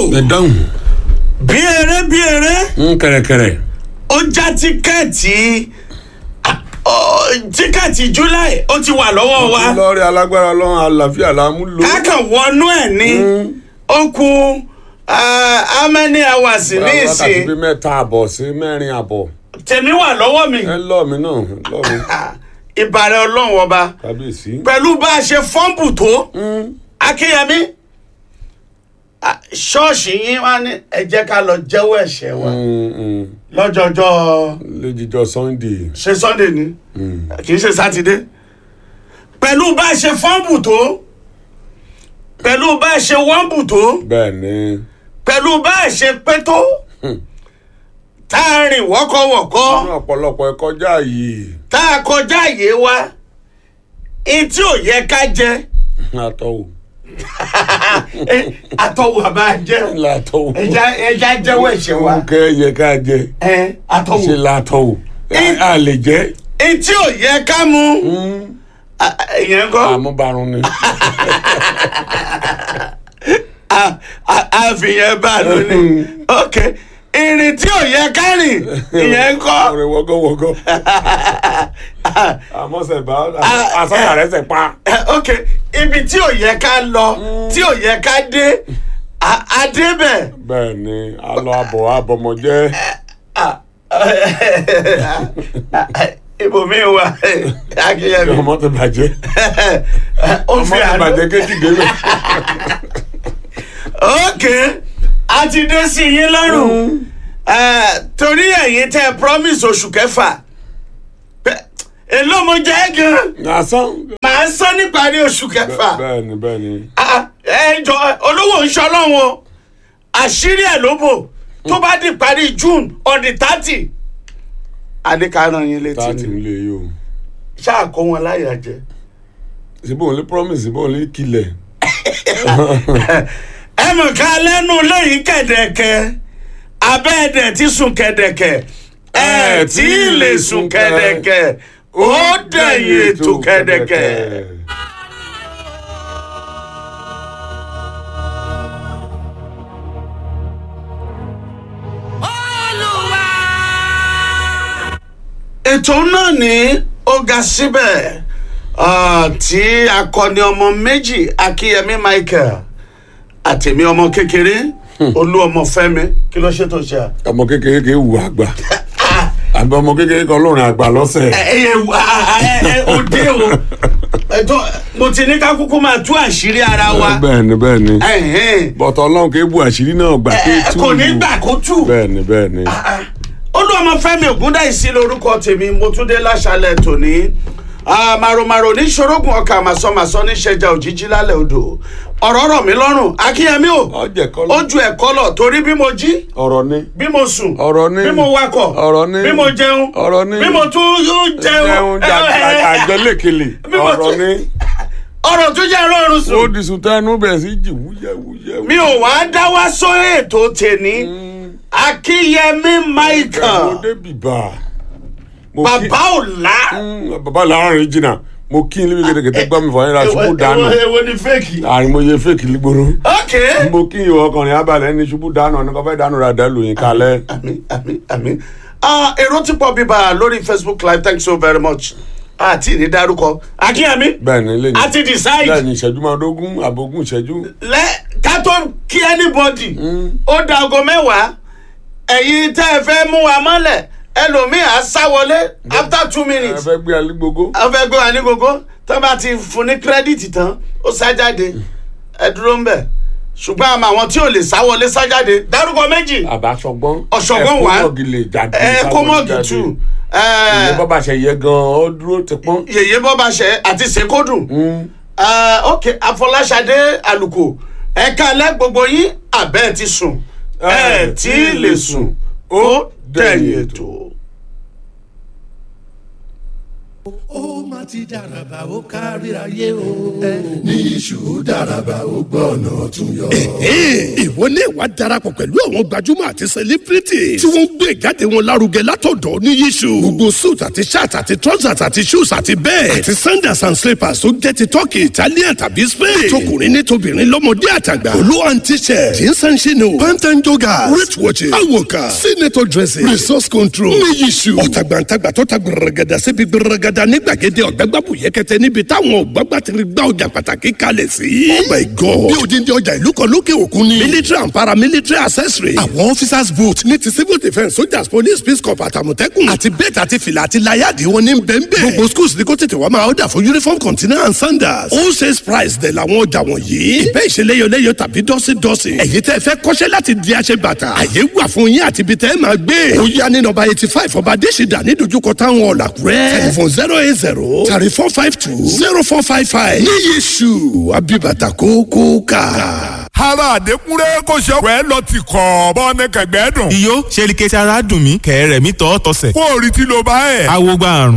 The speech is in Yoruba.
ẹ dáhùn bí eré bí eré ń kẹrẹkẹrẹ ó já tíkẹ́ẹ̀tì ah, ó, tíkẹ́ẹ̀tì july ó ti wà lọ́wọ́ wa lọ́ọ̀rẹ́ alágbára ọlọ́run àlàáfíà la mú lò. kákan wọnú ẹ̀ ní ó kù ah, how many hours ní wákàtí ìsìn bíi mẹ́ta àbọ̀ sí mẹ́rin àbọ̀ tèmi wà lọ́wọ́ mi ẹ lọ́ọ̀ mi náà lọ́ọ̀ mi Ah, ìbàrẹ̀ ọlọ́run ọba kábíyèsí. pẹ̀lú bá a ṣe fọ́ǹbù tó akínyẹmí ah, ṣọ́ọ̀ṣì yín wá ní ẹ jẹ́ ká lọ jẹ́wọ́ ẹ̀ṣẹ̀ wa Mm, mm. lọ́jọ́jọ́ lẹ́jíjọ́ sunday. ṣe sunday ni kì í ṣe sátidé pẹ̀lú bá a ṣe fọ́ǹbù tó pẹ̀lú bá a ṣe wọ́ǹbù tó bẹ́ẹ̀ ni pẹ̀lú bá a ṣe pé tó tá a rìn wọ́kọ̀wọ́kọ́ ní ọ̀pọ̀lọpọ̀ ẹ kọjá yìí tá a kọjá àyè wa etí ò yẹ ká jẹ látọ̀wò àtọwò àbá jẹ látọ̀wò. ẹja ẹja jẹ́wọ́ ẹ̀ṣẹ̀ wa kẹ́ yẹ ká jẹ ẹ àtọwò ṣe látọ̀wò a lè jẹ́ etí ò yẹ ká mu a- a- ìyẹn kọ́ àmúbarun ni. a- a- àfihàn bá a lónìí ok ìrìn tí ò yẹ ká rìn ìyẹn kọ́ ọ̀rẹ́ wọ́gọ́wọ́gọ́ àmọ́sẹ̀ bá àsọ̀yà rẹ̀ sẹ̀ pa. ok ibi tí ò yẹ ká lọ tí ò yẹ ká dé a- a débẹ̀. bẹ́ẹ̀ ni alọ abọ̀ abọmọjẹ́ ibòmí wa akínyẹmí ọmọ ti bàjẹ́ ó ọmọ fi ti àná bàjẹ́ kéjì délé. ok a ti dé sí yín lọ́rùn Eh, torí ẹ̀yin tẹ́ ẹ promise oṣù kẹfà Bẹ́- èló mo jẹ́ gan lásán. màá sọ níparí oṣù kẹfà bẹ́ẹ̀ ni bẹ́ẹ̀ ni. Ah, ẹ jọ olówó ń ṣọlọ́wọ́ àṣírí ẹ̀ ló bò tó bá di parí june on the thirty adékaran yín létí táàtì ni ń lè yí o. ṣáà kó wọn láyà jẹ. síbò ń lé promise síbò ń lé kilẹ̀. ẹ mọ̀ ká lẹ́nu lẹ́yìn kẹ̀dẹ̀kẹ̀ abẹ́ẹ̀dẹ̀ ti sùn kẹ̀dẹ̀kẹ̀ ẹ tí ì lè sùn kẹ̀dẹ̀kẹ̀ ó dẹ̀yìn ètò kẹ̀dẹ̀kẹ̀. Olúwa. ètò náà ní ó ga síbẹ̀ ah, tí akọni ọmọ méjì akíyẹmí michael àtẹ̀mí ọmọ kékeré olú ọmọ fẹ́mi kí ló ṣètò ṣe à. ọmọ kékeré kì í wù àgbà àbí ọmọ kékeré kan lórin àgbà lọ́sẹ̀. ẹ ẹ ẹ òde o ẹtọ mo ti ní ká kúkú máa tú àṣírí ara wa bẹ́ẹ̀ ni bẹ́ẹ̀ ni Ẹ̀hẹ́n. bọ̀tọ̀ ọlọ́run kì í bu àṣírí náà gbà pé Ẹ, tú kò ní ìlú. gbà kó tù bẹ́ẹ̀ ni bẹ́ẹ̀ ni. olúọmọfẹ́mi ògúndáìsí lórúkọ tèmi mo tún dé láṣálẹ́ tòní Ah, màròmàrò ní ṣorógùn ọkà màsọmàsọ ní ṣẹjà òjijì lálẹ́ odò ọ̀rọ̀ rọ̀ mí lọ́rùn akínyẹmí o ọjẹ kọlọ. ó ju ẹ̀kọ́ lọ torí bí mo jí ọ̀rọ̀ ni. bí mo sùn ọ̀rọ̀ ni. bí mo wakọ̀ ọ̀rọ̀ ni. bí mo jẹun ọ̀rọ̀ ni. bí mo tún yún jẹun jẹun àjẹlékele. Bí mo ọ̀rọ̀ tún- ni. ọ̀rọ̀ tó jẹ́ rọrùn sùn. ó di sùn tẹnu bẹ̀rẹ̀ sí jì wúyẹ̀wúyẹ̀. mi ò wá dá wá sórí ètò tèmi akínyẹmí michael òde bìbà. Mo kí- bàbá ò lá. Mm, bàbá làárín jìnnà mo kí n lébi kẹtẹkẹtẹ gbọ́ mi fọyín ra ṣubú dànù èwo èwo ni fake. àrìmọye fèkì lígboro. ok. mo kí ìwọ ọkùnrin abalẹ̀ ní ṣubú dànù ní kọfẹ́ dànù rà dàlù yín kalẹ̀. àmì àmì àmì. Ah, èrò ti pọ̀ bíbá lórí facebook live thanks so very much. àti ìní dárúkọ akínyẹmí bẹ́ẹ̀ ni lè ní. a ti decide bẹ́ẹ̀ ni ìṣẹ́jú máa dógún àbógún ìṣẹ́jú. lẹ ká tó kí anybody ó da aago mẹ́wàá ẹ̀yin tẹ́ ẹ fẹ́ mú wa mọ́lẹ̀ ẹlòmíì á sá wọlé after two ẹ minutes fẹ́ gbé alígbogbo. a fẹ́ gbé wa ní gbogbo tó bá ti fún ní kírẹ́dìtì tán ó sá jáde ẹ dúró ń bẹ̀ ṣùgbọ́n àmọ́ àwọn tí ò lè sá wọlé sá jáde dárúkọ méjì àbáṣọgbọ́n. Ọ̀ṣọ́gbọ́n wà. ẹ̀kọ́ mọ̀gì lè jáde. ẹ kó mọ́ọ̀gì tù ìyẹn bọ́bá ṣe yẹ gan-an ó dúró ti pọ́n. yèyé bọ́bàṣẹ àti sèkódùn ok afọláṣadé àlùkò ẹ̀ka alẹ́ gbogbo yín àbẹ́ ti sùn ẹ̀ tí ì lè sùn ó dẹ̀yìn ètò. ó má ti dàràbà ó kárí ayé o. ní iṣu dàràbà ó gbọ́ ọ̀nà tún yọ. ìwọ ní ìwà darapọ̀ pẹ̀lú àwọn gbajúmọ̀ àti celebrity tí wọ́n ń gbé ìjáde wọn lárugẹ látọ̀dọ̀ ní yíṣu. gbogbo suit àti shirt àti trousers àti shoes àti bẹ́ẹ̀ àti sandals and slippers tó jẹ́ ti turkey italian tàbí spain. tọkùnrin ní tobìnrin lọ́mọdé àtàgbà. olú and t-shirt jeans and chino pantan joggers rate watches awoka senator dressing resource control ní yíṣu. ọ̀tàgbàǹtàgbà tó ta gbẹrẹgẹdà síbi gbẹrẹgẹdà ní gbàgede ọ̀gbẹ́gbàbù yẹkẹtẹ níbi táwọn ọ̀gbàgbà ti gbá ọjà pàtàkì kalẹ̀ sí. oh my god bí odindi ọjà ìlú kan lókè òkun ni. military and paramilitary accessory. àwọn officers boot ní ti civil defence soldiers police peace corps àtàmọ̀tẹ́kùn. àti bẹ́ẹ̀tì àti fìlà àti láyàdì wọn ní bẹ́ẹ̀nbẹ́ẹ̀. gbogbo schools ní kó tètè wá máa ọ̀dà fún uniform container and sandals. all sales price dẹ̀ làwọn ọjà wọ̀nyí. ìbẹ́ ìṣeléyọléyọ tàbí dọ́sídọ́sí. ẹ̀yin tẹ́ fẹ́ kọ́ṣẹ́ láti di aṣẹ bàtà. àyè wà fún yín àti ibi tẹ́ máa gbé. ó yá ní nọ́mbà eighty five ọba adésìdá ní dojúkọ táwọn ọ̀làkúrẹ́. telephone zero eight zero thirty four five two zero four five five. ní yéṣu abibata kókó ká ara àdékúnrẹ́ kò ṣe ọ̀pẹ́ lọ ti kọ̀ bọ́ ní kẹ̀gbẹ́ dùn. iyó ṣe ni kẹsì ara dùn mí kẹ̀rẹ̀ mi tọ́ tọ́sẹ̀. kó o rí tí ló bá ẹ̀. awo gba àrùn